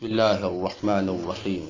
بسم الله الرحمن الرحيم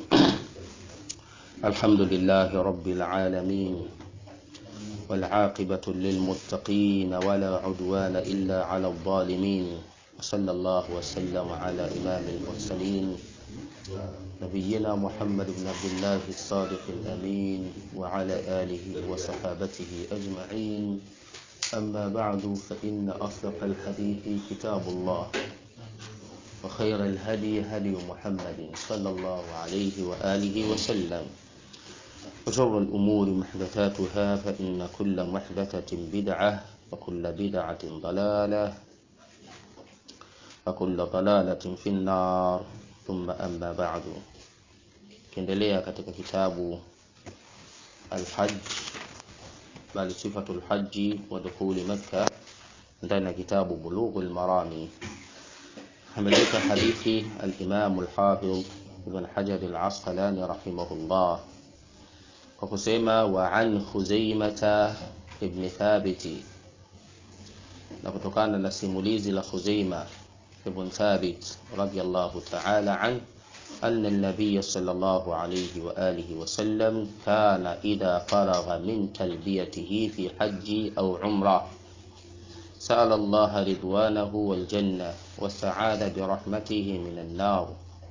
الحمد لله رب العالمين والعاقبة للمتقين ولا عدوان إلا على الظالمين وصلى الله وسلم على إمام المرسلين نبينا محمد بن عبد الله الصادق الأمين وعلى آله وصحابته أجمعين أما بعد فإن أصدق الحديث كتاب الله وخير الهدي هدي محمد صلى الله عليه وآله وسلم وشر الأمور محدثاتها فإن كل محدثة بدعة وكل بدعة ضلالة وكل ضلالة في النار ثم أما بعد kiendelea katika kitabu alhaj bali sifatu lhaji wa dukhuli makka ndani ya kitabu bulughu lmarami ameleta hadithi alimamu lhafidh ibn hajar alasqalani rahimahullah kwa kusema wa an khuzaimata ibni thabiti na kutokana na simulizi la khuzaima ibn thabit radiallahu taala an أن النبي صلى الله عليه وآله وسلم كان إذا فرغ من تلبيته في حج أو عمرة سأل الله رضوانه والجنة والسعادة برحمته من النار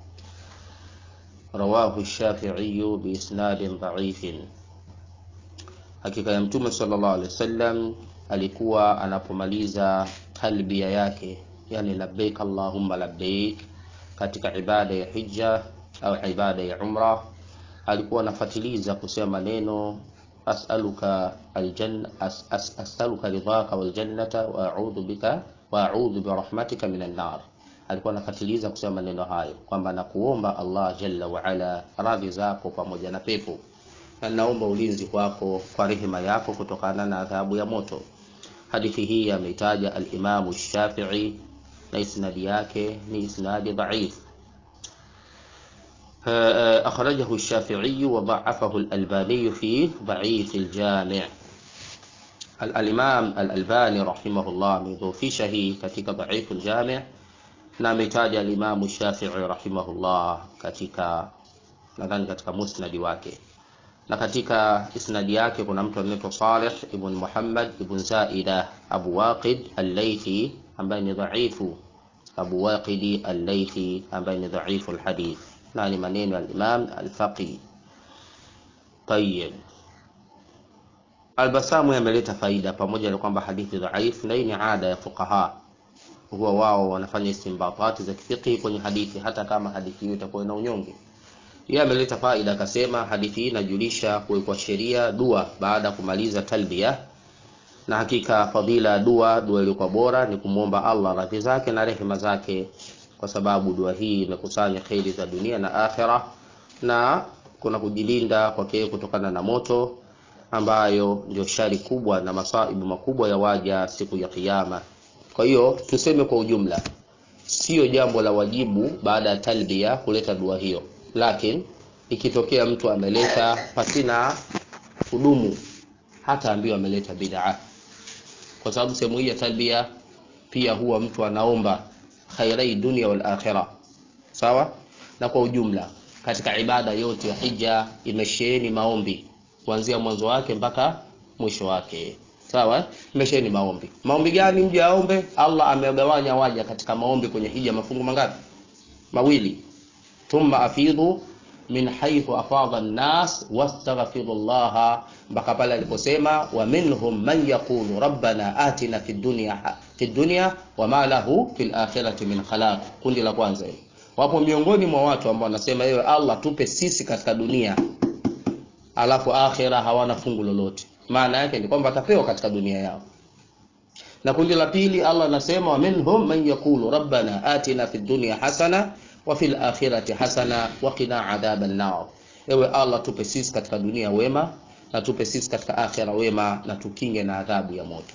رواه الشافعي بإسناد ضعيف hakika ya mtume sallallahu alaihi wasallam alikuwa anapomaliza talbia yake yani labbaik allahumma labbaik katika ibada ya hija au ibada ya umra alikuwa anafatiliza kusema neno as'aluka aljanna as, as, as'aluka ridhaka waljannata wa a'udhu bika wa a'udhu birahmatika minan nar alikuwa anafatiliza kusema maneno hayo kwamba nakuomba Allah jalla wa ala radhi zako pamoja na pepo na naomba ulinzi kwako kwa rehema yako kutokana na adhabu ya moto hadithi hii ameitaja al-Imam Shafi'i na isnadi yake ni isnadi dhaif أخرجه الشافعي وضعفه الألباني في ضعيف الجامع الإمام الألباني رحمه الله مضوفشه كتك ضعيف الجامع نامتاج الإمام الشافعي رحمه الله كتك nadhani katika musnadi wake na katika isnadi yake kuna mtu anaitwa Salih ibn Muhammad ibn Zaida Abu Waqid al-Laythi ambaye ni dhaifu Abu Waqidi al-Laythi ambaye ni dhaifu al-hadith na ni maneno ya Imam al-Faqi Tayyib Al-Basamu yameleta faida pamoja na kwamba hadithi dhaifu na hii ni ada ya fuqaha huwa wao wanafanya istinbatati za kifiqhi kwenye hadithi hata kama hadithi hiyo itakuwa ina unyonge yeye ameleta faida akasema hadithi hii inajulisha kuwekwa sheria dua baada ya kumaliza talbia na hakika fadhila dua dua iliyokuwa bora ni kumwomba Allah radhi zake na rehema zake kwa sababu dua hii imekusanya kheri za dunia na akhera na kuna kujilinda kwake kutokana na moto ambayo ndio shari kubwa na masaibu makubwa ya waja siku ya kiyama kwa hiyo tuseme kwa ujumla sio jambo la wajibu baada ya talbia kuleta dua hiyo lakini ikitokea mtu ameleta pasina kudumu hata ambiwa ameleta bid'a kwa sababu sehemu hii ya talbia pia huwa mtu anaomba khairai dunia wal akhirah sawa na kwa ujumla katika ibada yote ya hija imesheheni maombi kuanzia mwanzo wake mpaka mwisho wake sawa imesheheni maombi maombi gani mje aombe Allah amegawanya waja katika maombi kwenye hija mafungu mangapi mawili thumma afidhu min haythu afadha an-nas wastaghfiru Allah mpaka pale aliposema wa minhum man yaqulu rabbana atina fid dunya fid dunya wama lahu fil akhirati min khalaq kundi la kwanza hilo wapo miongoni mwa watu ambao wanasema ewe Allah tupe sisi katika dunia alafu akhira hawana fungu lolote maana yake ni kwamba atapewa katika dunia yao na kundi la pili Allah anasema wa minhum man yaqulu rabbana atina fid dunya hasana wa fil akhirati hasana wa qina adhaban nar ewe Allah tupe sisi katika dunia wema na tupe sisi katika akhira wema na tukinge na adhabu ya moto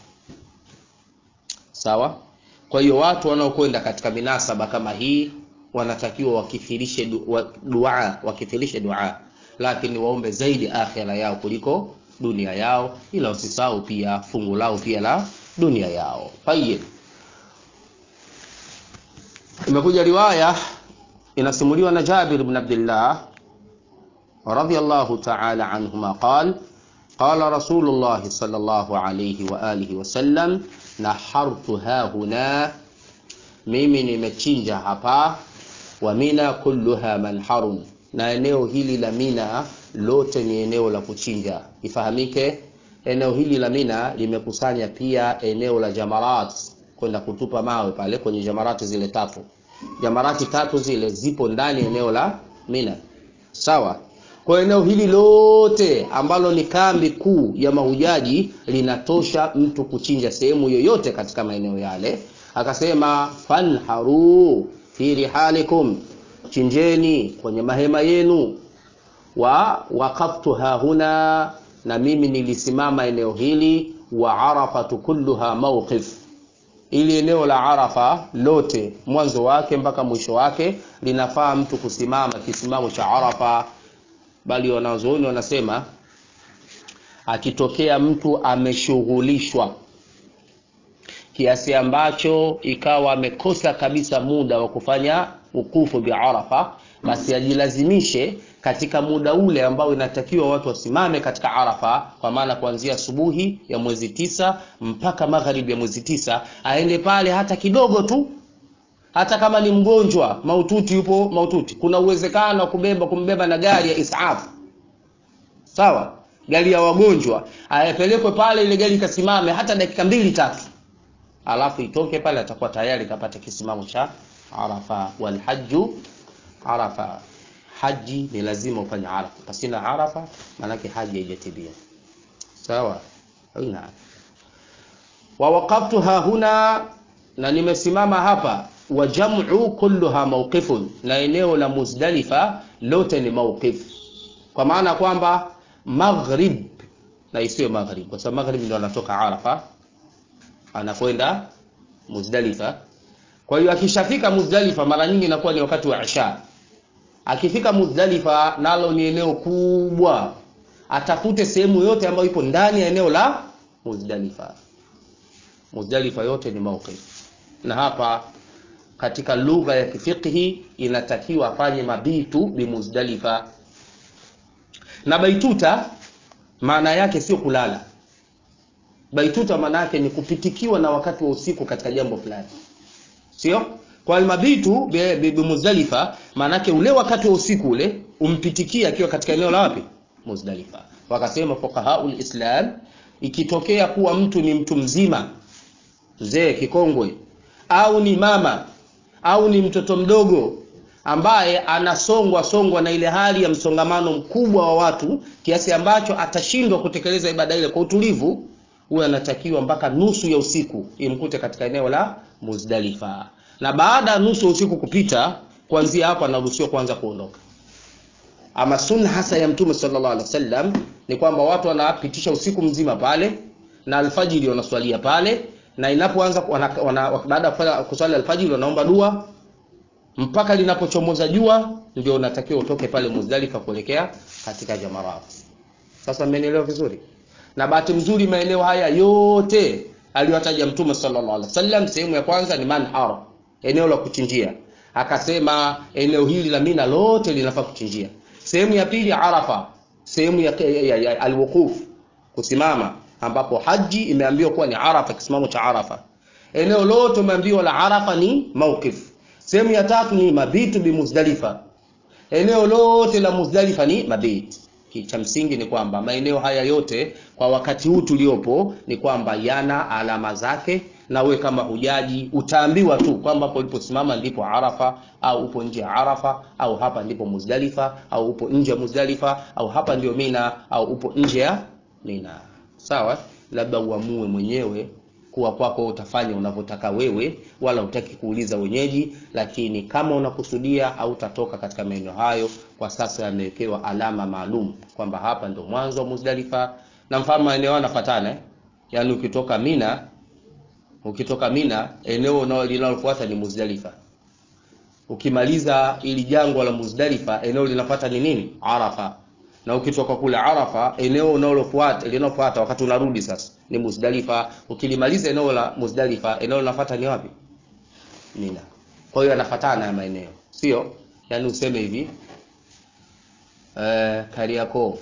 sawa kwa hiyo watu wanaokwenda katika minasaba kama hii wanatakiwa wakithirishe dua wakithirishe dua lakini waombe zaidi akhira yao kuliko dunia yao ila usisahau pia fungu lao pia la dunia yao tayib imekuja riwaya inasimuliwa na Jabir ibn Abdullah radiyallahu ta'ala anhuma qal qala Rasulullah sallallahu alayhi wa alihi wasallam nahartu hahuna, mimi nimechinja hapa, wa mina kulluha manharun, na eneo hili la Mina lote ni eneo la kuchinja. Ifahamike, eneo hili la Mina limekusanya pia eneo la jamarat, kwenda kutupa mawe pale kwenye jamarati zile tatu. Jamarati tatu zile zipo ndani eneo la Mina, sawa. Kwa eneo hili lote ambalo ni kambi kuu ya mahujaji linatosha mtu kuchinja sehemu yoyote katika maeneo yale. Akasema fanharu fi rihalikum, chinjeni kwenye mahema yenu. Wa waqaftu hahuna, na mimi nilisimama eneo hili. Wa arafatu kulluha mawqif, ili eneo la Arafa lote mwanzo wake mpaka mwisho wake linafaa mtu kusimama kisimamo cha Arafa bali wanazuoni wanasema akitokea mtu ameshughulishwa kiasi ambacho ikawa amekosa kabisa muda wa kufanya ukufu bi Arafa, basi ajilazimishe katika muda ule ambao inatakiwa watu wasimame katika Arafa, kwa maana kuanzia asubuhi ya mwezi tisa mpaka magharibi ya mwezi tisa, aende pale hata kidogo tu hata kama ni mgonjwa maututi, yupo maututi, kuna uwezekano wa kubeba kumbeba na gari ya isaf, sawa, gari ya wagonjwa, ayapelekwe pale, ile gari ikasimame hata dakika mbili tatu, alafu itoke pale, atakuwa tayari kapata kisimamo cha Arafa. Walhaju Arafa, haji ni lazima ufanye Arafa, pasina Arafa maanake haji haijatibia, sawa. Naam, wa waqaftu hahuna, na nimesimama hapa wa jam'u kulluha mawqifun, na eneo la Muzdalifa lote ni mawqif, kwa maana kwamba maghrib na isiyo maghrib, kwa sababu maghrib ndio anatoka Arafa anakwenda Muzdalifa. Kwa hiyo akishafika Muzdalifa, mara nyingi inakuwa ni wakati wa Isha. Akifika Muzdalifa, nalo ni eneo kubwa, atafute sehemu yote ambayo ipo ndani ya eneo la Muzdalifa. Muzdalifa yote ni mawqif, na hapa katika lugha ya kifiqhi inatakiwa afanye mabitu bimuzdalifa. Na baituta maana yake sio kulala. Baituta maana yake ni kupitikiwa na wakati wa usiku katika jambo fulani, sio kwa almabitu bimuzdalifa. Maana yake ule wakati wa usiku ule umpitikia akiwa katika eneo la wapi? Muzdalifa. Wakasema fuqahaul Islam, ikitokea kuwa mtu ni mtu mzima, mzee kikongwe, au ni mama au ni mtoto mdogo ambaye anasongwa songwa na ile hali ya msongamano mkubwa wa watu kiasi ambacho atashindwa kutekeleza ibada ile kwa utulivu, huyo anatakiwa mpaka nusu ya usiku imkute katika eneo la Muzdalifa, na baada ya nusu ya usiku kupita, kuanzia hapo anaruhusiwa kuanza kuondoka. Ama sunna hasa ya Mtume sallallahu alaihi wasallam ni kwamba watu wanapitisha usiku mzima pale na alfajiri wanaswalia pale na inapoanza baada ya kuswali alfajiri wanaomba dua mpaka linapochomoza jua, ndio unatakiwa utoke pale Muzdalifa kuelekea katika jamarat. Sasa mmenielewa vizuri? Na bahati mzuri maeneo haya yote aliyotaja Mtume sallallahu alaihi wasallam, sehemu ya kwanza ni manhar, eneo la kuchinjia, akasema eneo hili la Mina lote linafaa kuchinjia. Sehemu ya pili Arafa, sehemu ya, ya, ya, ya alwuquf, kusimama ambapo haji imeambiwa kuwa ni Arafa, kisimamo cha Arafa. Eneo lote umeambiwa la Arafa ni mawqif. Sehemu ya tatu ni mabitu bi Muzdalifa, eneo lote la Muzdalifa ni mabit. Cha msingi ni kwamba maeneo haya yote kwa wakati huu tuliopo ni kwamba yana alama zake, na we kama hujaji utaambiwa tu kwamba hapo uliposimama ndipo Arafa, au upo nje ya Arafa, au hapa ndipo Muzdalifa, au upo nje ya Muzdalifa, au hapa ndio Mina, au upo nje ya Mina. Sawa, labda uamue mwenyewe kuwa kwako utafanya unavyotaka wewe, wala hutaki kuuliza wenyeji. Lakini kama unakusudia hautatoka katika maeneo hayo, kwa sasa yamewekewa alama maalum kwamba hapa ndo mwanzo wa Muzdalifa, na mfano maeneo yanafuatana eh? Yaani ukitoka Mina, ukitoka Mina eneo linalofuata ni Muzdalifa. Ukimaliza ili jangwa la Muzdalifa, eneo linafuata ni nini? Arafa na ukitoka kule Arafa eneo unalofuata linalofuata wakati unarudi sasa ni Muzdalifa. Ukilimaliza eneo la Muzdalifa, eneo linafuata ni wapi? Mina. Kwa hiyo yanafuatana ya maeneo, sio yaani useme hivi eh, Kariakoo,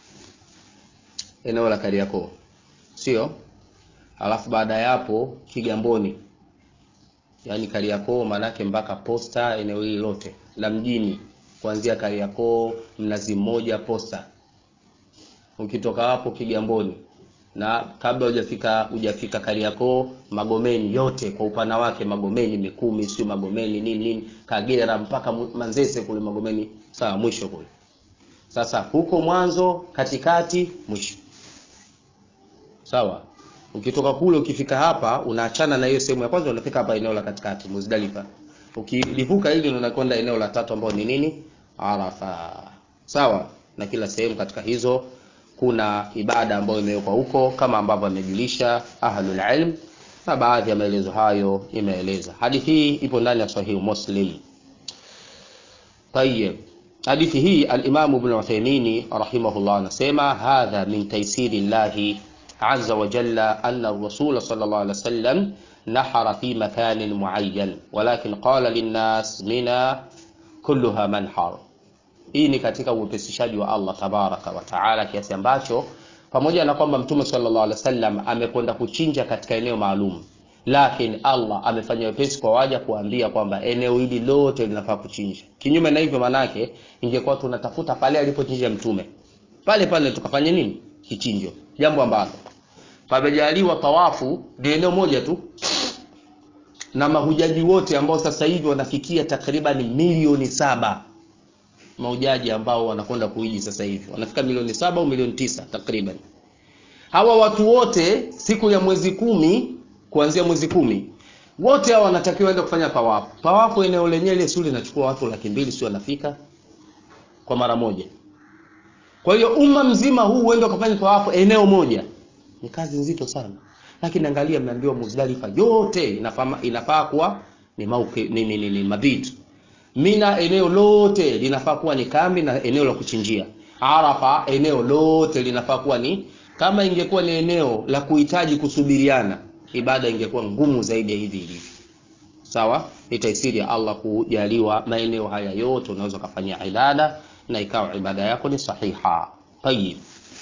eneo la Kariakoo, sio? Alafu baada ya hapo Kigamboni, yaani Kariakoo maanake mpaka posta, eneo hili lote la mjini, kuanzia Kariakoo, Mnazi Mmoja, posta. Ukitoka hapo Kigamboni na kabla hujafika hujafika Kariakoo, Magomeni yote kwa upana wake, Magomeni Mikumi, sio Magomeni nini nini, Kagera mpaka Manzese kule Magomeni, sawa, mwisho kule. Sasa huko mwanzo, katikati, mwisho, sawa. Ukitoka kule ukifika hapa, unaachana na hiyo sehemu ya kwanza, unafika hapa eneo la katikati Muzdalifa. Ukilivuka hili unakwenda eneo la tatu ambao ni nini? Arafa, sawa. Na kila sehemu katika hizo kuna ibada ambayo imewekwa huko kama ambavyo amejulisha ahlul ilm, na baadhi ya maelezo hayo imeeleza. Hadithi hii ipo ndani ya Sahihu Muslim. Tayyib, hadithi hii al-Imam Ibn Uthaymeen rahimahullah anasema hadha min taysiri llahi azza wa jalla anna ar-rasul sallallahu alaihi wasallam nahara fi makanin muayyan walakin qala lin-nas mina kulluha manhar hii ni katika uwepesishaji wa Allah tabaraka wa taala, kiasi ambacho pamoja na kwamba Mtume sallallahu alaihi wasallam amekwenda kuchinja katika eneo maalum, lakini Allah amefanya wepesi kwa waja kuambia kwamba eneo hili lote linafaa kuchinja. Kinyume na hivyo, manake ingekuwa tunatafuta pale alipochinja Mtume, pale pale tukafanya nini? Kichinjo, jambo ambalo pamejaliwa tawafu ni eneo moja tu na mahujaji wote ambao sasa hivi wanafikia takriban milioni saba mahujaji ambao wanakwenda kuiji sasa hivi wanafika milioni saba au milioni tisa takriban. Hawa watu wote siku ya mwezi kumi, kuanzia mwezi kumi, wote hawa wanatakiwa waende kufanya tawafu. Tawafu eneo lenyewe ile sio linachukua watu laki mbili, sio wanafika kwa mara moja. Kwa hiyo umma mzima huu uende ukafanya tawafu eneo moja, ni kazi nzito sana. Lakini angalia, mnaambiwa Muzdalifa yote inafaa inafaa kuwa ni mauki, ni, ni, ni, ni mabitu Mina eneo lote linafaa kuwa ni kambi na eneo la kuchinjia. Arafa eneo lote linafaa kuwa ni kama ingekuwa ni eneo la kuhitaji kusubiriana, ibada ingekuwa ngumu zaidi ya hivi ilivyo. Sawa, ni taisiri ya Allah kujaliwa maeneo haya yote, unaweza kufanyia ibada na ikawa ibada yako ni sahiha. Tayib.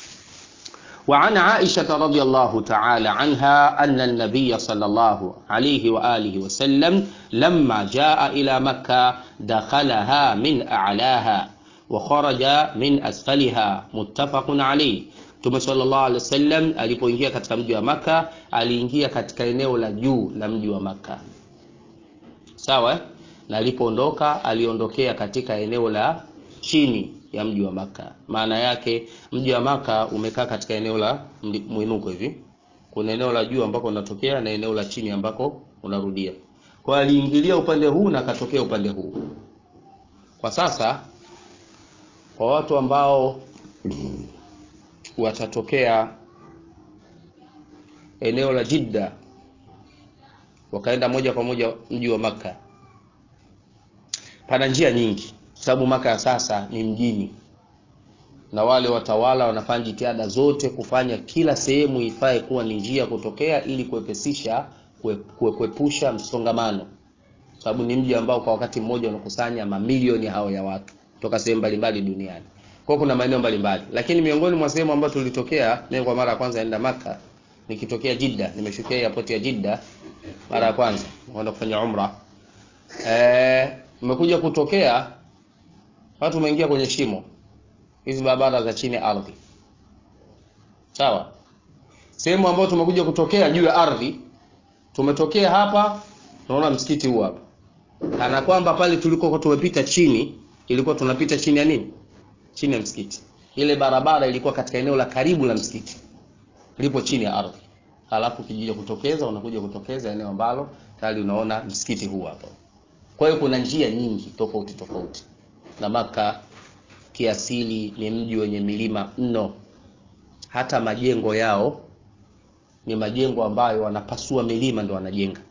وعن عائشة رضي الله تعالى عنها أن النبي صلى الله عليه وآله وسلم لما جاء إلى مكة دخلها من أعلاها وخرج من أسفلها متفق عليه Mtume sallallahu alaihi wasallam alipoingia katika mji wa Maka aliingia katika eneo la juu la mji wa Maka, sawa, na alipoondoka aliondokea katika eneo la chini ya mji wa Maka. Maana yake mji wa Maka umekaa katika eneo la mwinuko hivi, kuna eneo la juu ambako unatokea na eneo la chini ambako unarudia. Kwa aliingilia upande huu na akatokea upande huu. Kwa sasa kwa watu ambao watatokea eneo la Jidda wakaenda moja kwa moja mji wa Maka, pana njia nyingi sababu Maka ya sasa ni mjini, na wale watawala wanafanya jitihada zote kufanya kila sehemu ifae kuwa ni njia kutokea, ili kuepesisha kuepusha msongamano, sababu ni mji ambao kwa wakati mmoja unakusanya mamilioni hao ya watu kutoka sehemu mbalimbali duniani. Kwa kuna maeneo mbalimbali, lakini miongoni mwa sehemu ambazo tulitokea, mimi kwa mara ya kwanza naenda Maka nikitokea Jidda, nimeshukia airport ya Jidda mara ya kwanza kwenda kufanya umra. Eh, nimekuja kutokea watu wameingia kwenye shimo hizi barabara za chini ya ardhi, sawa. Sehemu ambayo tumekuja kutokea juu ya ardhi, tumetokea hapa, tunaona msikiti huu hapa, kana kwamba pale tulikokuwa tumepita chini, ilikuwa tunapita chini ya nini? Chini ya msikiti. Ile barabara ilikuwa katika eneo la karibu la msikiti, lipo chini ya ardhi, halafu kijija kutokeza, unakuja kutokeza eneo ambalo tayari unaona msikiti huu hapa. Kwa hiyo kuna njia nyingi tofauti tofauti na Maka kiasili ni mji wenye milima mno. Hata majengo yao ni majengo ambayo wanapasua milima ndo wanajenga.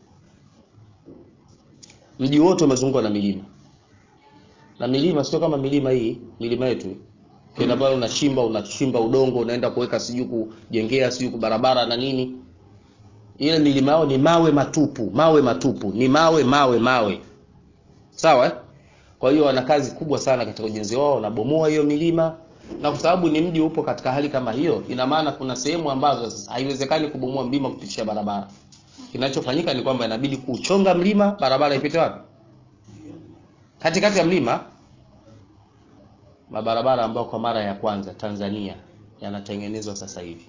Mji wote umezungukwa na milima, na milima sio kama milima hii, milima yetu kenda pale unachimba unachimba udongo unaenda kuweka sijui kujengea sijui barabara na nini. Ile milima yao ni mawe matupu, mawe matupu, ni mawe mawe mawe, sawa eh? kwa hiyo wana kazi kubwa sana katika ujenzi wao wanabomoa hiyo milima na kwa sababu ni mji upo katika hali kama hiyo ina maana kuna sehemu ambazo sasa haiwezekani kubomoa mlima kupitisha barabara kinachofanyika ni kwamba inabidi kuchonga mlima barabara ipite wapi katikati ya mlima mabarabara ambayo kwa mara ya kwanza Tanzania yanatengenezwa sasa hivi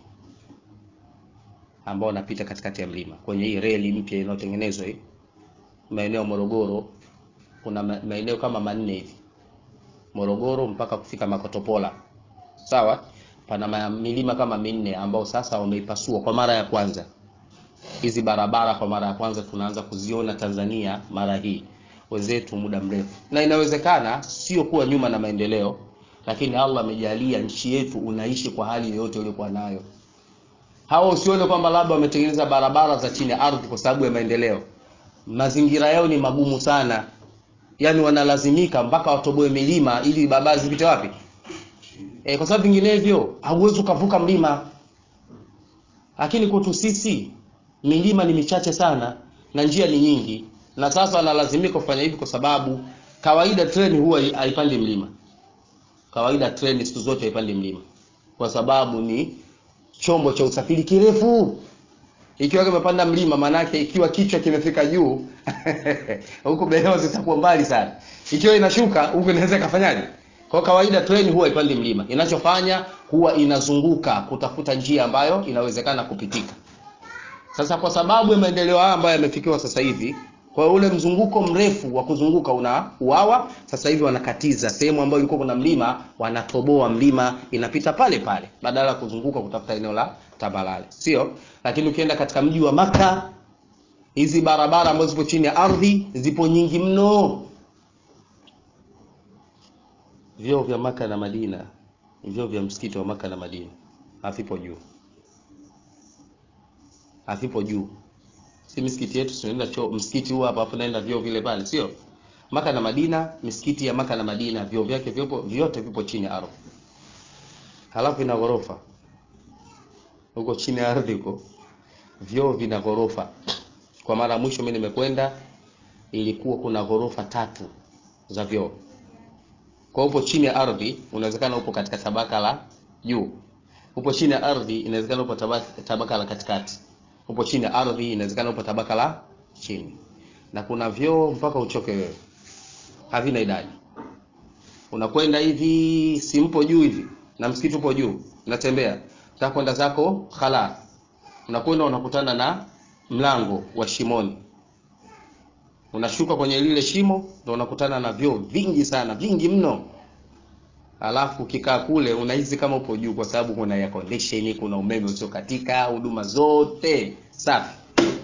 ambao wanapita katikati ya mlima kwenye hii reli mpya inayotengenezwa hii maeneo Morogoro kuna ma- maeneo kama manne hivi Morogoro mpaka kufika Makotopola sawa pana ma- milima kama minne ambao sasa wameipasua kwa mara ya kwanza hizi barabara kwa mara ya kwanza tunaanza kuziona Tanzania mara hii wenzetu muda mrefu na inawezekana sio kuwa nyuma na maendeleo lakini Allah amejalia nchi yetu unaishi kwa hali yoyote uliokuwa nayo hawa usione kwamba labda wametengeneza barabara za chini ya ardhi kwa sababu ya maendeleo mazingira yao ni magumu sana yaani wanalazimika mpaka watoboe milima ili barabara zipite wapi e, kwa sababu vinginevyo hauwezi ukavuka mlima lakini kwetu sisi milima ni michache sana na njia ni nyingi na sasa wanalazimika kufanya hivi kwa sababu kawaida treni huwa haipandi mlima kawaida treni siku zote haipandi mlima kwa sababu ni chombo cha usafiri kirefu ikiwa kimepanda mlima maanake ikiwa kichwa kimefika juu huko behewa zitakuwa mbali sana ikiwa inashuka huko inaweza ikafanyaje kwa kawaida treni huwa ipandi mlima inachofanya huwa inazunguka kutafuta njia ambayo inawezekana kupitika sasa kwa sababu ya maendeleo haya ambayo yamefikiwa sasa hivi kwa ule mzunguko mrefu wa kuzunguka una uawa sasa hivi wanakatiza sehemu ambayo ilikuwa kuna mlima wanatoboa mlima inapita pale pale badala ya kuzunguka kutafuta eneo la tabalale sio lakini ukienda katika mji wa maka hizi barabara ambazo zipo chini ya ardhi zipo nyingi mno vyoo vya maka na madina vyoo vya msikiti wa maka na madina havipo juu havipo juu si misikiti yetu tunaenda choo msikiti huu hapa hapo naenda vyoo vile pale sio maka na madina misikiti ya maka na madina vyoo vyake vyopo vyote vipo chini ya ardhi halafu ina ghorofa huko chini ya ardhi huko vyoo vina ghorofa kwa mara ya mwisho mimi nimekwenda ilikuwa kuna ghorofa tatu za vyoo kwa upo chini ya ardhi unawezekana upo katika tabaka la juu upo chini ya ardhi inawezekana upo tabaka, tabaka la katikati upo chini ya ardhi inawezekana upo tabaka la chini na kuna vyoo mpaka uchoke wewe havina idadi unakwenda hivi simpo juu hivi na msikiti upo juu unatembea unataka kwenda zako khala unakwenda unakutana na mlango wa shimoni unashuka kwenye lile shimo ndo unakutana na vyoo vingi sana vingi mno alafu ukikaa kule unahisi kama upo juu kwa sababu kuna air condition kuna umeme usiokatika huduma zote safi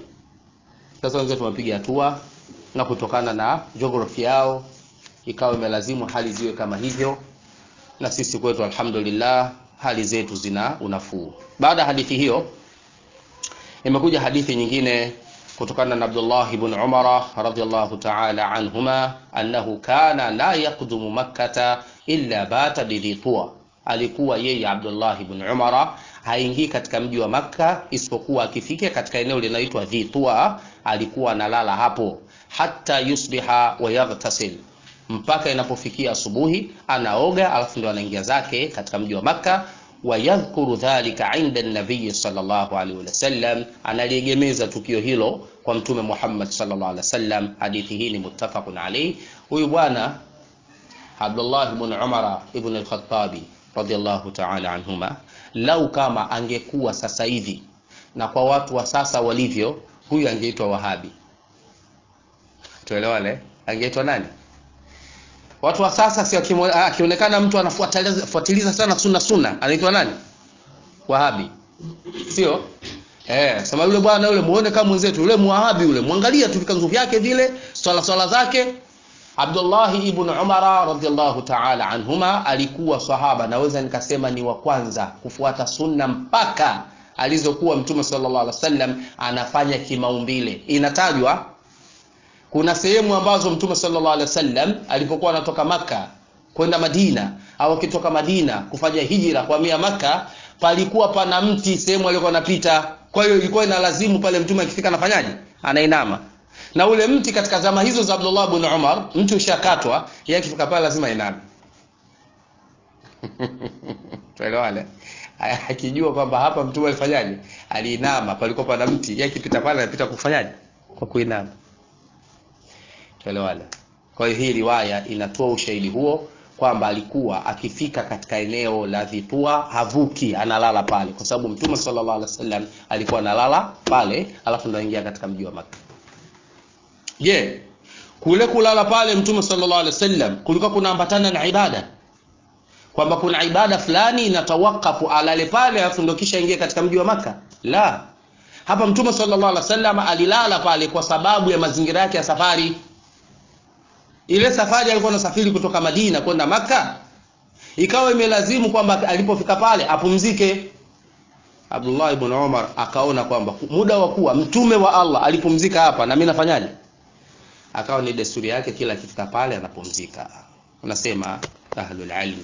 sasa wenzetu wamepiga hatua na kutokana na geography yao ikawa imelazimu hali ziwe kama hivyo na sisi kwetu alhamdulillah hali zetu zina unafuu baada ya hadithi hiyo imekuja hadithi nyingine kutokana na Abdullah ibn Umara radhiyallahu ta'ala anhuma annahu kana la yaqdumu makkata illa bata bidhitua alikuwa yeye Abdullah ibn Umara haingii katika mji wa Makka isipokuwa akifika katika eneo linaloitwa Dhitua alikuwa analala hapo hata yusbiha wa yaghtasil mpaka inapofikia asubuhi anaoga alafu ndo anaingia zake katika mji wa Makka wayadhkuru dhalika inda nabii sallallahu alaihi wasallam analiegemeza tukio hilo kwa mtume Muhammad sallallahu alaihi wasallam hadithi hii ni muttafaqun alayhi huyu bwana Abdullah ibn Umar ibn al-Khattabi radiyallahu ta'ala anhuma lau kama angekuwa sasa hivi na kwa watu wa sasa walivyo huyu angeitwa Wahabi tuelewane angeitwa nani watu wa sasa si akionekana mtu anafuatiliza sana sunna sunna anaitwa nani wahabi sio eh sema yule bwana yule muone kama mwenzetu yule muwahabi yule muangalia tu vikanzu vyake vile swala swala zake Abdullah ibn Umar radhiallahu ta'ala anhuma alikuwa sahaba naweza nikasema ni wa kwanza kufuata sunna mpaka alizokuwa mtume sallallahu alaihi wasallam anafanya kimaumbile inatajwa kuna sehemu ambazo mtume sallallahu alaihi wasallam alipokuwa anatoka maka kwenda Madina au akitoka Madina kufanya hijra kuhamia maka palikuwa pana mti sehemu alikuwa anapita kwa hiyo ilikuwa inalazimu pale mtume akifika anafanyaje anainama na ule mti katika zama hizo za Abdullah ibn Umar mti ushakatwa yeye akifika pale lazima iname tuelewane akijua kwamba hapa mtume alifanyaje aliinama palikuwa pana mti yeye akipita pale anapita kufanyaje kwa kuinama tuelewane kwa hiyo hii riwaya inatoa ushahidi huo kwamba alikuwa akifika katika eneo la Dhitua havuki, analala pale, kwa sababu Mtume sallallahu alaihi wasallam alikuwa analala pale, alafu ndo aingia katika mji wa Makka. Je, kule kulala pale Mtume sallallahu alaihi wasallam kulikuwa kunaambatana na ibada, kwamba kuna ibada fulani inatawakafu alale pale, alafu ndo kisha ingia katika mji wa Makka? La, hapa Mtume sallallahu alaihi wasallam alilala pale kwa sababu ya mazingira yake ya safari ile safari alikuwa anasafiri kutoka Madina kwenda Maka, ikawa imelazimu kwamba alipofika pale apumzike. Abdullah ibn Umar akaona kwamba muda wa kuwa mtume wa Allah alipumzika hapa, na mimi nafanyaje? Akawa ni desturi yake, kila akifika pale anapumzika. Unasema ahlul ilm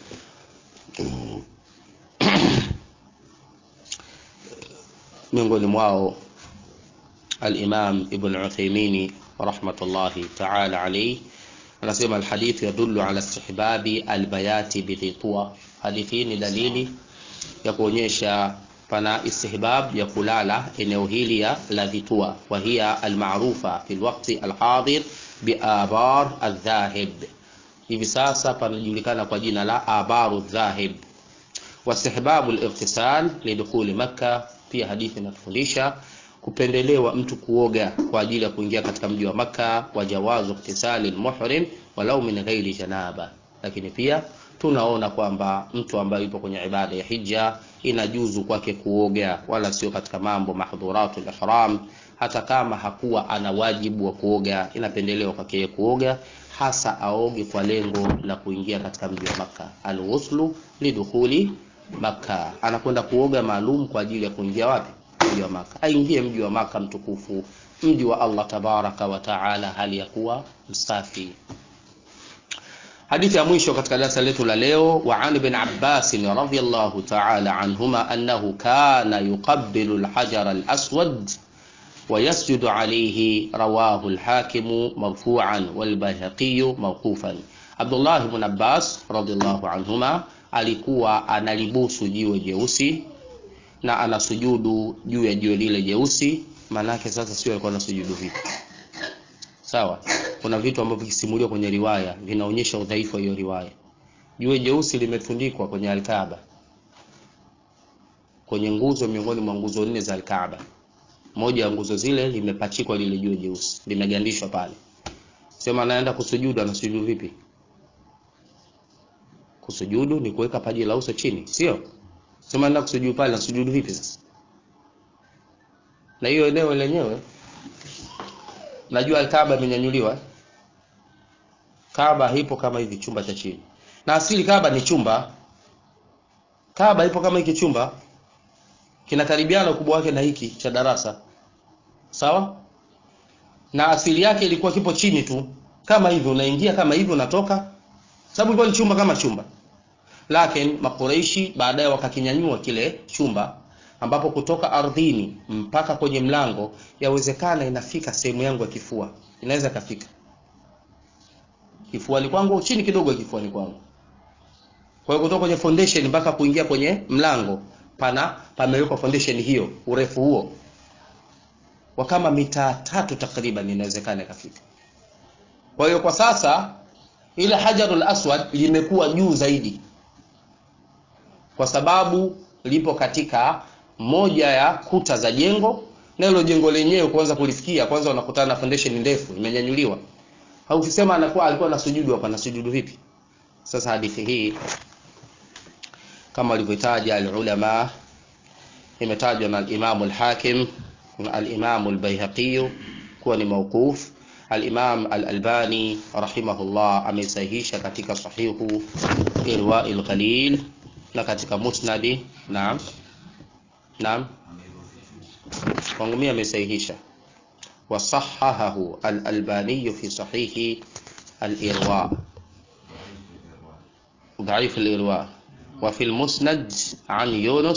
miongoni mwao al-Imam Ibn Uthaymeen rahmatullahi ta'ala alayhi anasema alhadithu yadullu ala istihbabi albayati bidhitua. Hadithi hii ni dalili ya kuonyesha pana istihbab ya kulala eneo hili ya la Dhitua, wa hiya almarufa fi alwaqti alhadir biabar aldhahib. Hivi sasa panajulikana kwa jina la abaru dhahib. Wastihbabu alightisal lidukhuli Makka, pia hadithi inatufundisha kupendelewa mtu kuoga kwa ajili ya kuingia katika mji wa Makka, wa jawazu iktisali almuhrim walau min ghairi janaba. Lakini pia tunaona kwamba mtu ambaye yupo kwenye ibada ya hija inajuzu kwake kuoga, wala sio katika mambo mahdhuratul ihram. Hata kama hakuwa ana wajibu wa kuoga, inapendelewa kwake kuoga, hasa aoge kwa lengo la kuingia katika mji wa Makka. Alghuslu lidukhuli Makka, anakwenda kuoga maalum kwa ajili ya kuingia wapi? mji wa Maka, aingie mji wa Maka mtukufu, mji wa Allah tabaraka wa taala, hali ya kuwa msafi. Hadithi ya mwisho katika darasa letu la leo, wa an ibn Abbas radhiyallahu taala anhuma annahu kana yuqabbilu alhajar alaswad wa yasjudu alayhi, rawahu alhakimu marfu'an wal bayhaqi mawqufan. Abdullah ibn Abbas radhiyallahu anhuma alikuwa analibusu jiwe jeusi na anasujudu juu ya jiwe lile jeusi. Maanake sasa sio alikuwa anasujudu vipi? Sawa, kuna vitu ambavyo vikisimuliwa kwenye riwaya vinaonyesha udhaifu wa hiyo riwaya. Jiwe jeusi limetundikwa kwenye Alkaaba, kwenye nguzo miongoni mwa nguzo nne za Alkaaba. Moja ya nguzo zile limepachikwa lile jiwe jeusi, limegandishwa pale. Sema anaenda kusujudu, anasujudu vipi? Kusujudu ni kuweka paji la uso chini, sio? Sema nenda kusujudu pale, nasujudu vipi sasa? Na hiyo eneo lenyewe najua Alkaaba imenyanyuliwa. Kaaba ipo kama hivi chumba cha chini, na asili Kaaba ni chumba. Kaaba ipo kama hiki chumba, kinakaribiana ukubwa wake na hiki cha darasa, sawa. Na asili yake ilikuwa kipo chini tu kama hivi, unaingia kama hivi, unatoka, sababu ilikuwa ni chumba kama chumba lakini Makureishi baadaye wakakinyanyua kile chumba, ambapo kutoka ardhini mpaka kwenye mlango yawezekana inafika sehemu yangu ya kifua, inaweza kafika kifuani kwangu, chini kidogo ya kifuani kwangu. Kwa hiyo kutoka kwenye foundation mpaka kuingia kwenye mlango pana pamewekwa foundation hiyo, urefu huo wa kama mita tatu takriban, inawezekana ikafika. Kwa hiyo kwa sasa ile Hajarul Aswad limekuwa juu zaidi kwa sababu lipo katika moja ya kuta za jengo, na hilo jengo lenyewe kwanza kulifikia, kwanza unakutana na foundation ndefu imenyanyuliwa. Haukisema anakuwa alikuwa na sujudu hapa, na sujudu vipi? Sasa hadithi hii kama walivyotaja alulama, imetajwa na al-Imam al-Hakim na al-Imam al-Baihaqi kuwa ni mawquf. Al-Imam al-Albani rahimahullah ameisahihisha katika sahihu Irwail Ghalil na katika musnadi. Naam, naam, kwangu mimi amesahihisha. Wasahahahu al-Albani fi sahihi al-Irwa, dhaif al-Irwa, wa fi al-Musnad an Yunus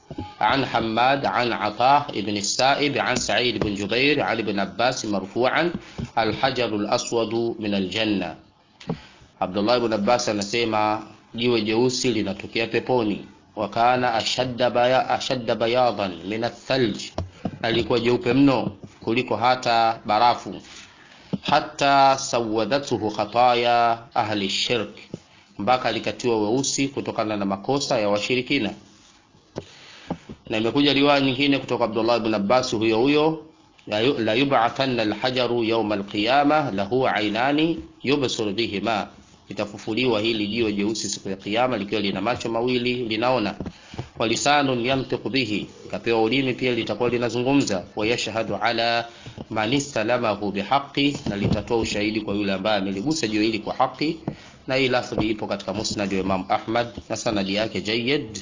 عن حماد عن عطاء بن السائب عن سعيد بن جبير عن ابن عباس مرفوعا الحجر الأسود من الجنة Abdullah ibn Abbas anasema jiwe jeusi linatokea peponi, wakana ashadda baya, ashadda bayadan min athalj, alikuwa jeupe mno kuliko hata barafu. Hata sawadathu khataya ahli shirk, mpaka alikatiwa weusi kutokana na makosa ya washirikina. Na imekuja riwaya nyingine kutoka Abdullah ibn Abbas huyo huyo la yub'athanna alhajaru yawma alqiyama lahu aynani yubsiru bihima litafufuliwa hili jiwe jeusi siku ya kiyama likiwa lina macho mawili linaona, walisanun yantiqu bihi, kapewa ulimi pia litakuwa linazungumza, wayashhadu ala man istalamahu bihaqi, na litatoa ushahidi kwa yule ambaye ameligusa jiwe hili kwa haki. Na hii lafdhi ipo katika musnad wa Imam Ahmad na sanadi yake jayyid.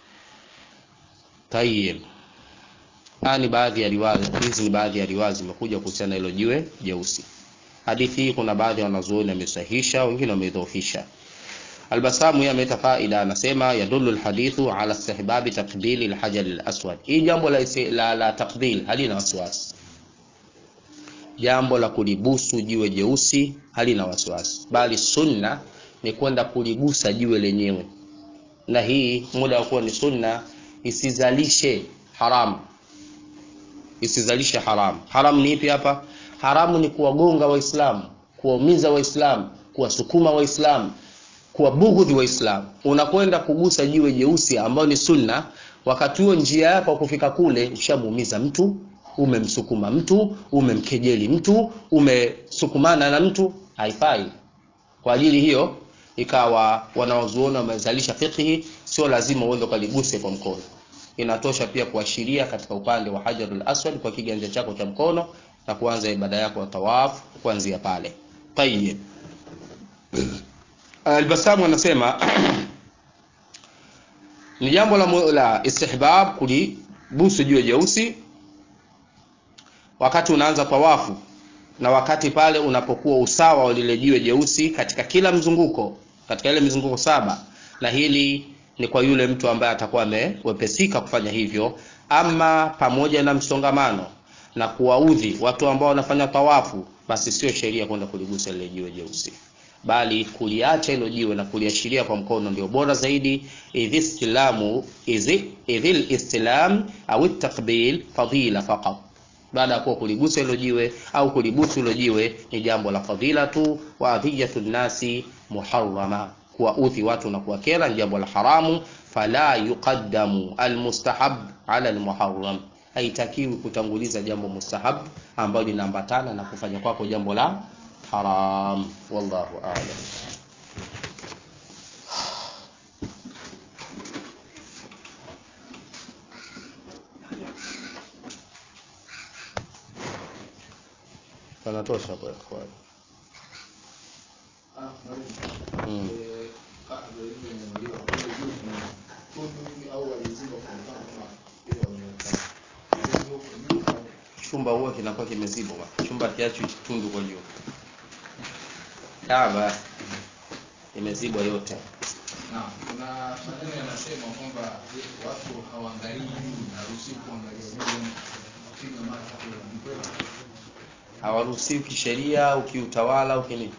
Tayyib, ni baadhi ya riwaya hizi, ni baadhi ya riwaya zimekuja kuhusiana na hilo jiwe jeusi. Hadithi hii kuna baadhi ya wanazuoni wamesahihisha, wengine wameidhoofisha. Albasamu yeye ameleta faida, anasema yadullu alhadithu ala istihbabi taqbili alhajar alaswad. Hii jambo la, la, la taqbil halina wasiwasi, jambo la kulibusu jiwe jeusi halina wasiwasi, bali sunna ni kwenda kuligusa jiwe lenyewe, na hii muda wa kuwa ni sunna isizalishe haramu, isizalishe haramu. Haramu ni ipi hapa? Haramu ni kuwagonga Waislamu, kuwaumiza Waislamu, kuwasukuma Waislamu, kuwabughudhi Waislamu. Unakwenda kugusa jiwe jeusi ambao ni sunna, wakati huo njia yako kufika kule ushamuumiza mtu, umemsukuma mtu, umemkejeli mtu, umesukumana na mtu, haifai. Kwa ajili hiyo ikawa wanaozuoni wamezalisha fiqhi, sio lazima uende ukaliguse kwa mkono, inatosha pia kuashiria katika upande wa Hajarul Aswad kwa kiganja chako cha mkono na kuanza ibada yako ya tawaf kuanzia pale. Tayyib. Albasamu anasema ni jambo la, la istihbab kulibusu jiwe jeusi wakati unaanza tawafu na wakati pale unapokuwa usawa wa lile jiwe jeusi katika kila mzunguko, katika ile mizunguko saba, na hili ni kwa yule mtu ambaye atakuwa amewepesika kufanya hivyo, ama pamoja na msongamano na kuwaudhi watu ambao wanafanya tawafu, basi sio sheria kwenda kuligusa lile jiwe jeusi, bali kuliacha hilo jiwe na kuliashiria kwa mkono ndio bora zaidi. idhi istilamu idhil istilam au takbil fadila faqat, baada ya kuwa kuligusa hilo jiwe au kulibusu hilo jiwe ni jambo la fadhila tu. wa adhiyatu nnasi muharrama, kuwaudhi watu na kuwakera ni jambo la haramu. fala yuqaddamu almustahab ala almuharram haitakiwi kutanguliza jambo mustahab ambalo linaambatana na kufanya kwako jambo la haram. Wallahu a'lam. Panatosha kwa ikhwan. Mm. Chumba huwa kinakuwa kimezibwa, chumba kiachi tundu kwa juu, Kaaba imezibwa yote. Na kuna maneno yanasema kwamba watu hawaangalii juu, haruhusiwi kuangalia juu, kupiga macho kwa mkweli. Hawaruhusiwi kisheria au kiutawala au kinini?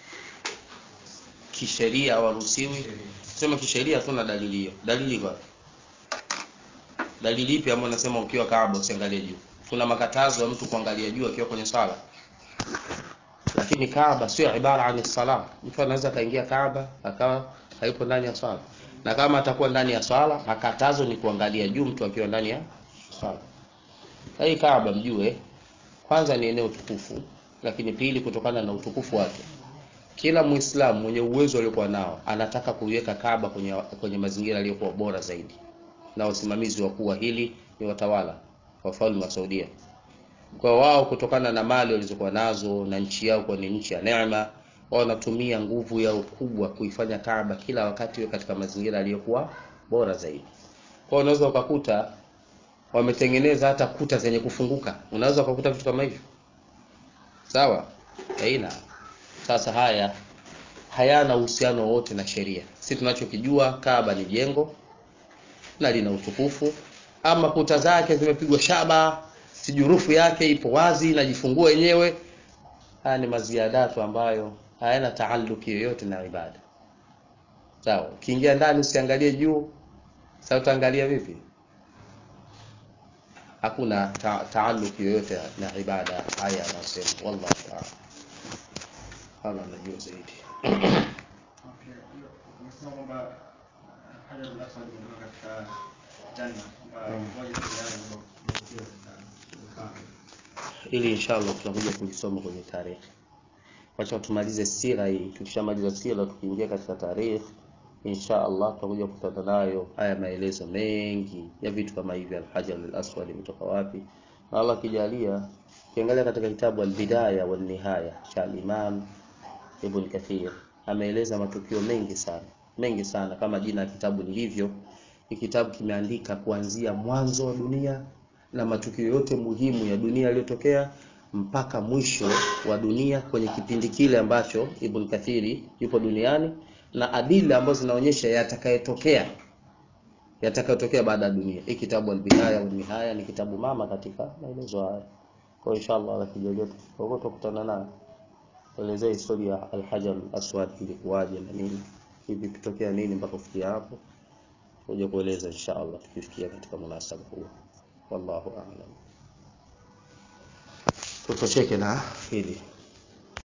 Kisheria hawaruhusiwi. Sema kisheria, hatuna dalili hiyo. Dalili kwa dalili ipi ambayo nasema ukiwa Kaaba usiangalie juu? Kuna makatazo ya mtu kuangalia juu akiwa kwenye sala, lakini Kaaba sio ibara ani sala. Mtu anaweza kaingia Kaaba akawa haipo ndani ya swala, na kama atakuwa ndani ya swala, makatazo ni kuangalia juu mtu akiwa ndani ya swala. Hii Kaaba mjue, kwanza ni eneo tukufu, lakini pili, kutokana na utukufu wake, kila Muislamu mwenye uwezo aliokuwa nao anataka kuiweka Kaaba kwenye, kwenye mazingira yaliyokuwa bora zaidi, na wasimamizi wakuu wa hili ni watawala wafalme wa Saudia. Kwa wao kutokana na mali walizokuwa nazo na nchi yao kwa ni nchi ya neema, wao wanatumia nguvu yao kubwa kuifanya Kaaba kila wakati iwe katika mazingira yaliyokuwa bora zaidi. Kwa hiyo unaweza ukakuta wametengeneza hata kuta zenye kufunguka, unaweza ukakuta vitu kama hivyo, sawa? Haina. Sasa haya hayana uhusiano wote na sheria. Sisi tunachokijua Kaaba ni jengo na lina utukufu ama kuta zake zimepigwa shaba sijurufu yake ipo wazi najifungua yenyewe haya ni maziadatu ambayo hayana taalluki yoyote na ibada sawa ukiingia ndani usiangalie juu sasa utaangalia vipi hakuna ta taalluki yoyote na ibada haya anasema wallahu taala hala najua zaidi Okay, hiyo umesema kwamba Hajar al-Aswad imetoka katika janna kwamba moja kati ya yale ambayo yamekiwa katika Kaaba. ili inshallah tutakuja kulisoma kwenye tarehe wacha tumalize sira hii tukishamaliza sira tukiingia katika tarehe insha allah tutakuja kukutana nayo haya maelezo mengi ya vitu kama hivi alhajar alaswad imetoka wapi na allah akijalia ukiangalia katika kitabu albidaya walnihaya cha alimam ibn kathir ameeleza matukio mengi sana mengi sana kama jina ya kitabu lilivyo hii kitabu kimeandika kuanzia mwanzo wa dunia na matukio yote muhimu ya dunia yaliyotokea mpaka mwisho wa dunia kwenye kipindi kile ambacho Ibn Kathiri yupo duniani na adila ambazo zinaonyesha yatakayotokea yatakayotokea baada ya dunia. Hii kitabu Al-Bidaya wa Nihaya ni kitabu mama katika maelezo haya. Kwa hiyo inshallah la kijalia tukitoka tukutana naye. Elezea historia ya Al-Hajar Al-Aswad ilikuwaje na nini? Hivi kitokea nini mpaka kufikia hapo? Kuja kueleza inshallah tukifikia katika munasaba huo. Wallahu a'lam. Tutosheke na hili.